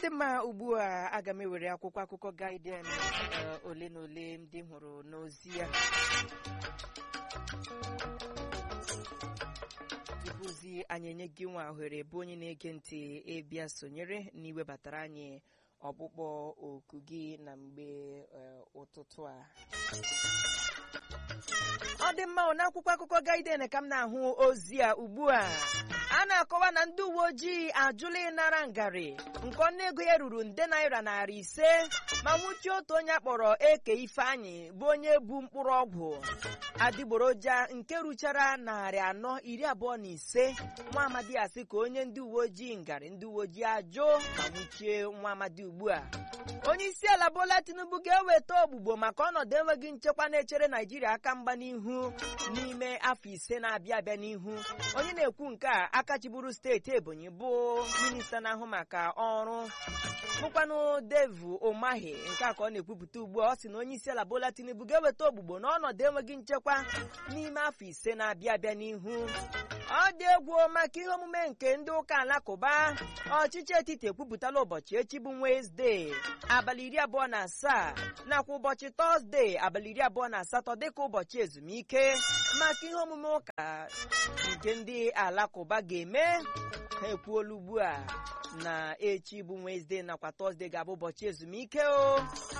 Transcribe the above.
dị mma ugbu a aga m ewere akwụkwọ akụkọ Guardian eh, ole na ole ndị m hụrụ n'ozi ya tupuzi anyị enye gị nwa ohere bụ onye na-ege ntị ịbịa sonyere n'iwebatara anyị ọkpụkpọ oku gị na mgbe eh, ụtụtụ a ọ dị mma n'akwụkwọ akụkọ Guardian ka m na-ahụ ozi a ugbu a a na-akọwa na ndị uwe ojii ajụla ịnara ngarị nke ọnụego ya ruru nde naira narị ise ma nwụchie otu onye akpọrọ eke ifeanyị bụ onye bu mkpụrụ ọgwụ adịgboroja nke ruchara narị anọ iri abụọ na ise nwa amadi asị ka onye ndị uwe ojii ngarị ndị uwe ojii ajụ ma nwụchie nwa amadi ugbu a onye isi ala Bola Tinubu ga-eweta ogbugbo maka ọnọdụ enweghị nchekwa na-echere Naijiria aka mgba n'ihu n'ime afọ ise na-abịa abịa n'ihu onye na-ekwu nke a akachiburu steeti Ebonyi bụ minista na-ahụ maka ọrụ bụkwanụ Devu Umahi nke a ka ọ na-ekwupụta ugbu a ọ sị na onye isi ala Bola Tinubu ga-eweta ogbugbo n'ọnọdụ enweghị nchekwa n'ime afọ ise na-abịa abịa n'ihu ọ dị egwu maka ihe omume nke ndị ụka alakụba ọchịchị etiti ekwupụtala ụbọchị echi bụ Wenezdee abalị iri abụọ na asaa nakwa ụbọchị tọzdee abalị iri abụọ na asatọ dịka ụbọchị ezumike maka ihe omume ụka nke ndị alakụba ga-eme ha ekwuola ugbu a na echi bụ Wenezdee nakwa tọzdee ga-abụ ụbọchị ezumike o